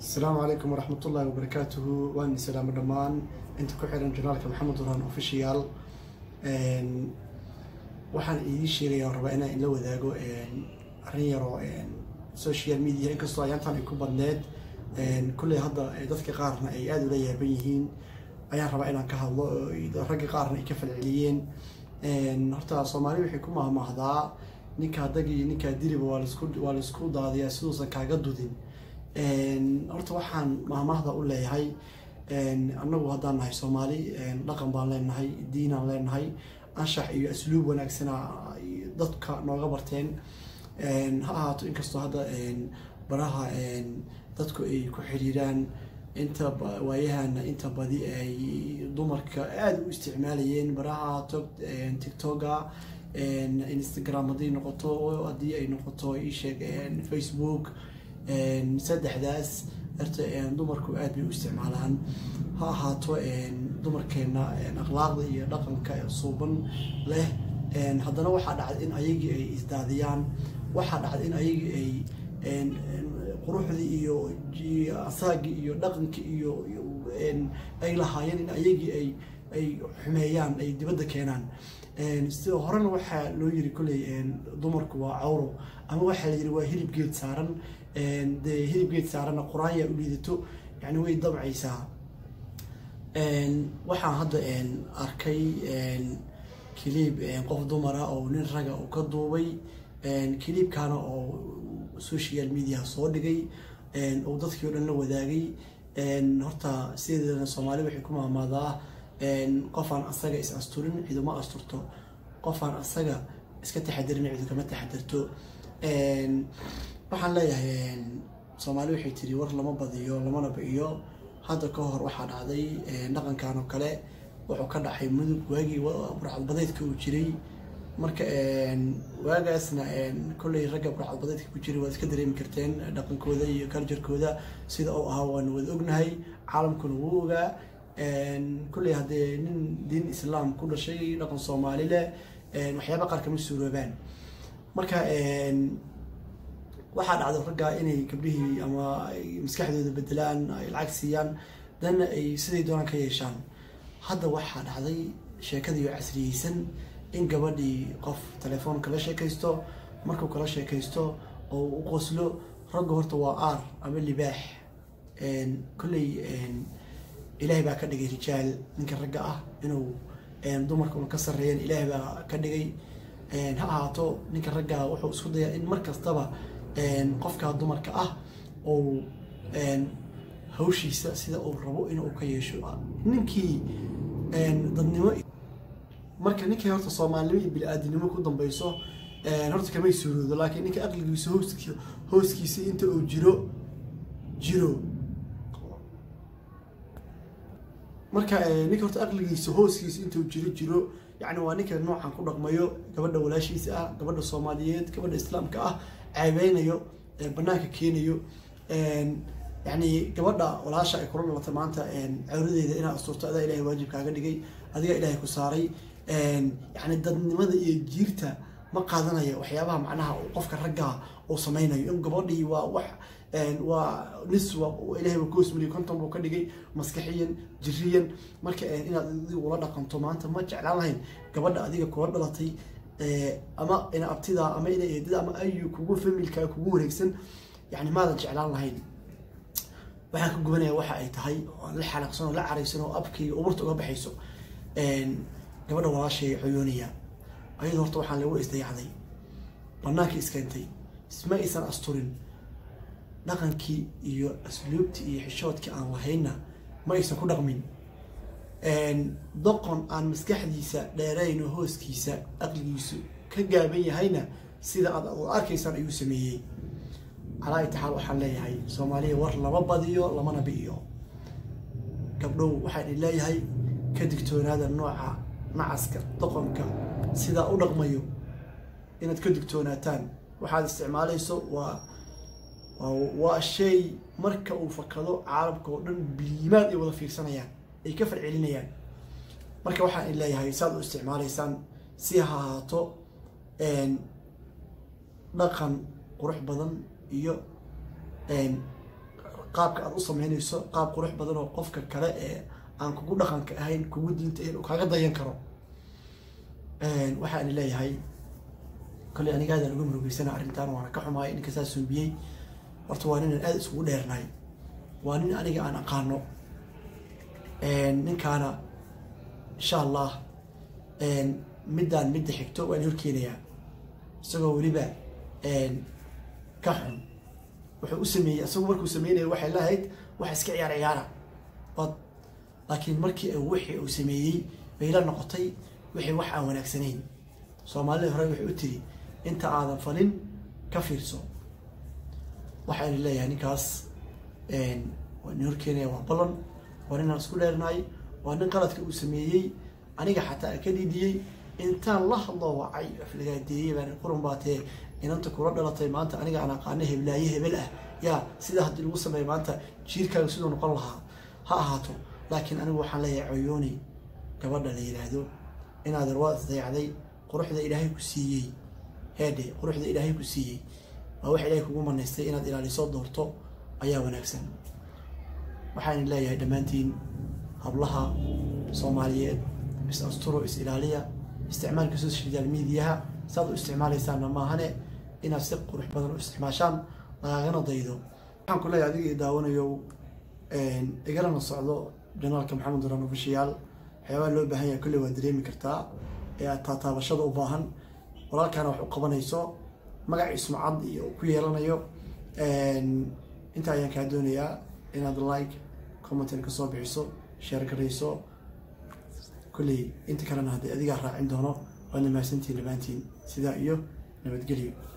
asalaamu calaykum waraxmat ullahi wabarakaatuhu waan salaamo dhammaan inta ku xiran janaalka maxamed duraan official waxaan idiin sheegaya oo rabaa inaan ila wadaago arrin yaroo social media inkastoo ayaantan ay ku badneed kulley hadda dadka qaarna ay aada ula yaaban yihiin ayaan rabaa inaan ka hadlo ragga qaarna ay ka falceliyeen horta soomaali waxay ku mahmahdaa ninkaa dag iyo ninkaa diliba waa lasku waa laisku daadiyaa siduusan kaaga dudin horta waxaan mahmahda u leeyahay annagu haddaan nahay soomaali dhaqan baan leenahay diinaan leenahay anshax iyo asluub wanaagsana dadka nooga barteen ha ahaato inkastoo hadda baraha dadku ay ku xiriiraan inta waayahana inta badi ay dumarka aada u isticmaalayeen baraha tog tictoga instagram hadday noqoto haddii ay noqoto isheeg facebook saddexdaas horta dumarku aada bay u isticmaalaan ha ahaato dumarkeena akhlaaqda iyo dhaqanka suuban leh haddana waxaa dhacday in ayagii ay isdaadiyaan waxaa dhacday in ayagii ay quruxdii iyo asaagii iyo dhaqankii iyo ay lahaayeen in ayagii ay ay xumeeyaan ay dibadda keenaan sida horena waxaa loo yiri kolley dumarku waa cawro ama waxaa la yiri waa hilib geed saaran dee hilib geed saaranna qur-aanyaa u liidato yani way dabcaysaa waxaan hadda arkay kiliib qof dumara oo nin raga uu ka duubay kiliibkaana oo social media soo dhigay oo dadkii o dhan la wadaagay horta sideedana soomaali waxay ku maamaadaa qofaan asaga is asturin ciduma asturto qofaan asaga iska taxadirin cidu kama taxadirto waxaan leeyahay soomaali waxay tiri war lama badiyo lamana ba-iyo hadda ka hor waxaa dhacday dhaqankan oo kale wuxuu ka dhacay mudug waagii burcadbadeedka uu jiray marka waagaasna kolley ragga burcadbadeedka ku jiray waad iska dareemi karteen dhaqankooda iyo culturkooda sida uu ahaa waanu wada ognahay caalamkuna wuu ogaa kolley haddee nin diin islaam ku dhashay dhaqan soomaali leh waxyaaba qaar kama suuroobaan marka waxaa dhacda raggaa inay gabdhihii ama maskaxdooda bedelaan ay lacag siiyaan danna ay siday doonaan ka yeeshaan hadda waxaa dhacday sheekadii oo casriyeysan in gabadhii qof telefoon kala sheekaysto markuu kala sheekaysto oo u qoslo ragga horta waa aar ama libaax kolley ilaahay baa ka dhigay rijaal ninka ragga ah inuu dumarka una ka sarreeyeen ilaahay baa ka dhigay ha ahaato ninka raggaa wuxuu isku dayaa in mar kastaba qofkaa dumarka ah ou hawshiisa sida uu rabo inuu ka yeesho ninkii dadnimo marka ninkii horta soomaalinimo iyo bili-aadinimo ku dambeyso horta kamay suuroodo laakiin ninka aqligiisa hoos hooskiisa inta uu jiro jiro marka ninka horta aqligiisa hooskiisa intuu jiro jiro yani waa ninka noocan ku dhaqmayo gabadha walaashiisa ah gabadha soomaaliyeed gabadha islaamka ah ceebeynayo banaanka keenayo yani gabadha walaasha ay kula dhalatay maanta cawradeeda inaad asturto adaa ilahay waajib kaaga dhigay adiga ilaahay ku saaray yani dadnimada iyo jiirta ma qaadanaya waxyaabaha macnaha qofka raggaa uu sameynayo in gabadhii waa wax waa nis ilahay waa koosmaliy konton buu ka dhigay maskaxiyan jiriyan marka inaad adiga ula dhaqanto maanta ma jeclaan lahayn gabadha adiga kula dhalatay ama ina abtida ama ina eedida ama ayu kugu familka kugu wareegsan yani maadan jeclaan lahayn waxaan ka gubanaya waxa ay tahay oo la xanaaqsan oo la caraysan oo abkayga uburta uga baxayso gabadha walaashay coyoonaya ayadoo horta waxaan lagu isdayacday banaanka iskeentay isma aysan asturin dhaqankii iyo asluubtii iyo xishoodkii aan lahaynna ma aysan ku dhaqmin doqon aan maskaxdiisa dheerayn oo hooskiisa aqligiisu ka gaaban yahayna sida aad arkaysaan ayuu sameeyey calaa itixaal waxaan leeyahay soomaaliya war lama badiyo lamana bi'iyo gabdhow waxaan idin leeyahay ka digtoonaada nooca nacaska doqonka sidaa u dhaqmayo inaad ka digtoonaataan waxaad isticmaalayso waa waa shay marka uu fakado caalamka oo dhan biliimaad ay wada fiirsanayaan ay ka farcelinayaan marka waxaan idin leeyahay saad u isticmaalaysaan si ha ahaato dhaqan qurux badan iyo qaabka aad u sameynayso qaab qurux badan oo qofka kale ee aan kugu dhaqanka ahayn kugu diinta ahayn uu kaaga dayan karo waxaan leeyahay kolley anigaadaan uga murugeysana arrintan waana ka xumaay ninka saa suubiyey horta waa ninaan aada isugu dheernahay waa nin aniga aan aqaano ninkaana insha allah middaan midda xigto waan horkeenayaa isagoo weliba ka xun wuxuu u sameeyey isagu markuu sameynaya waxay lahayd wax iska ciyaar ciyaara bad laakiin markii wixii uu sameeyey bay la noqotay wixii wax aan wanaagsanayn soomaalida hore waxay u tiri inta aadan falin ka fiirso waxayna leeyahay ninkaas waa nin horkeenaya waa ballan waa ninaan isku dheernahay waa nin qaladka uu sameeyey aniga xataa ka dhidiyey intaan la hadlo wacay aflagaadeeyey baan qurun baatee inanta kula dhalatay maanta aniga aan aqaano heblaaye hebel ah yaa sidaa haddii lagu sameeya maanta jiirkaaga siduu noqon lahaa ha ahaato laakiin anigu waxaan leeyahay coyooni gabadha la yidhaahdo inaad waad isdayacday quruxda ilaahay ku siiyey heedhe quruxda ilaahay ku siiyey waa wax ilaahay kugu manaystay inaad ilaaliso doorto ayaa wanaagsan waxaan leeyahay dhammaantiin hablaha soomaaliyeed is asturo is ilaaliya isticmaalka social mediaha saad u isticmaalaysaanna maahane inaad si qurux badan u isticmaashaan lagagana daydo waxaan ku leeyahay adiga daawanayo igalana socdo janaalka maxamed duran ofishiyaal waxyaabaha loo baahan yahay kolley waa dareemi kartaa ee aad taataabashada u baahan walaalkaana wax u qabanayso magac ismacad iyo ku yeelanayo intaa ayaan kaa doonayaa inaad like commentan kasoo bixiso sheer garayso kolley inta kalena haddii adigaa raacin doono waadna mahadsantiin dhammaantiin sidaa iyo nabadgelyo